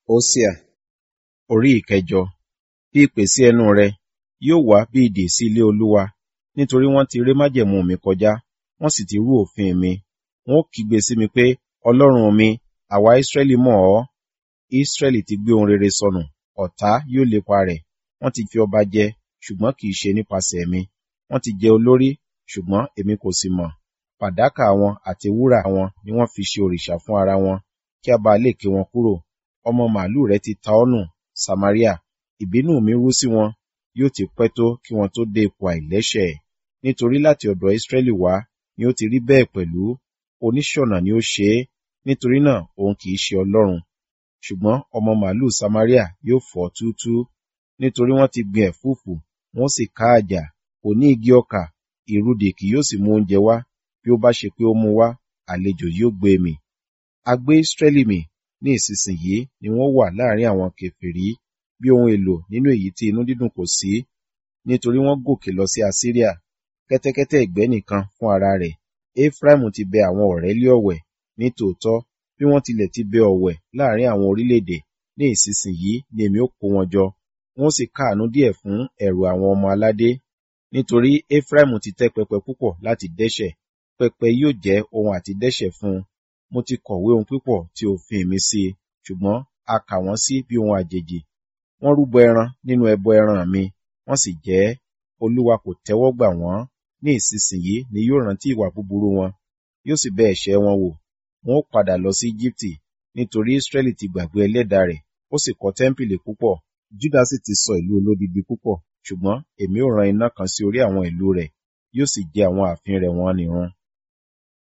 Hósíà orí ìkẹjọ. Fi ìpè sí ẹnu rẹ, yóò wá bí idè sí ilé Olúwa, nítorí wọ́n ti ré májẹ̀mú mi kọjá, wọ́n sì ti rú òfin mi. Wọn ó kígbe sí mi pé, Ọlọ́run mi, àwa Israẹli mọ̀ ọ́. Israẹli ti gbé ohun rere sọnù, ọ̀tá yóò lépa rẹ̀. Wọ́n ti fi ọba jẹ, ṣùgbọ́n kì í ṣe nípasẹ̀ mi. Wọ́n ti jẹ olórí, ṣùgbọ́n èmi kò sì mọ̀. Fàdákà wọn àti wúrà wọn ni wọ́n fi ṣe òrìṣà fún ara wọn, kí a bá lè ké wọn kúrò. Ọmọ màlúù rẹ ti ta ọ́ nù, Samaria. Ìbínú mi rú sí wọn, yóò ti pẹ́ tó kí wọn tó dé ipò àìlẹ́ṣẹ̀. Nítorí láti ọ̀dọ̀ Israẹli wá ni ó ti rí bẹ́ẹ̀ pẹ̀lú. Oníṣọ̀nà ni ó ṣe é, nítorí náà òun kì í ṣe Ọlọ́run. Ṣùgbọ́n ọmọ màlúù Samaria yóò fọ́ túútúú, nítorí wọ́n ti gbin ẹ̀fúùfù, wọ́n sì ká àjà, kò ní igi ọkà, ìrudè kì yóò sì mú oúnjẹ wá. Bí ó bá ṣe pé ó mú wá, àlejò yóò gbé mì. A gbé Israẹli mì ní ìsinsìnyí ni wọ́n wà láàrin àwọn kèfèrí bí ohun èlò nínú èyí tí inú dídùn kò sí, nítorí wọ́n gòkè lọ sí Asiria. Kẹ́tẹ́kẹ́tẹ́ ìgbẹ́ nìkan fún ara rẹ̀. Efraimu ti bẹ àwọn ọ̀rẹ́ lé ọ̀wẹ̀, ní tòótọ́, bí wọ́n tilẹ̀ ti bẹ ọ̀wẹ̀ láàrin àwọn orílẹ̀-èdè, ní ìsinsìnyí ni èmi ó kó wọn jọ, wọn ó sì káàánú díẹ̀ fún ẹ̀rù àwọn ọmọ aládé. Nítorí Efraimu ti tẹ́ pẹpẹ púpọ̀ láti dẹ́ṣẹ̀, pẹpẹ yóò jẹ́ ohun àti dẹ́ṣẹ̀ fún un. Mo ti kọ̀wé ohun pípọ̀ tí òfin mi sí i, ṣùgbọ́n a kà wọ́n sí bí ohun àjèjì. Wọ́n rúbọ ẹran nínú ẹbọ ẹran mi, wọ́n sì jẹ ẹ́. Olúwa kò tẹ́wọ́ gbà wọ́n. Ní ìsinsìnyí ni yóò rántí ìwà búburú wọn, yóò sì bẹ̀ ẹ̀ṣẹ̀ wọn wò. Wọn ó padà lọ sí Ejibiti, nítorí Israẹli ti gbàgbé ẹlẹ́dàá rẹ̀, ó sì kọ́ tẹ́ḿpìlì púpọ̀. Juda sì ti sọ ìlú olódidi púpọ̀, ṣùgbọ́n èmi ó rán iná kan sí orí àwọn ìlú rẹ̀, yóò sì jẹ àwọn ààfin rẹ̀ wọ́n nìrun.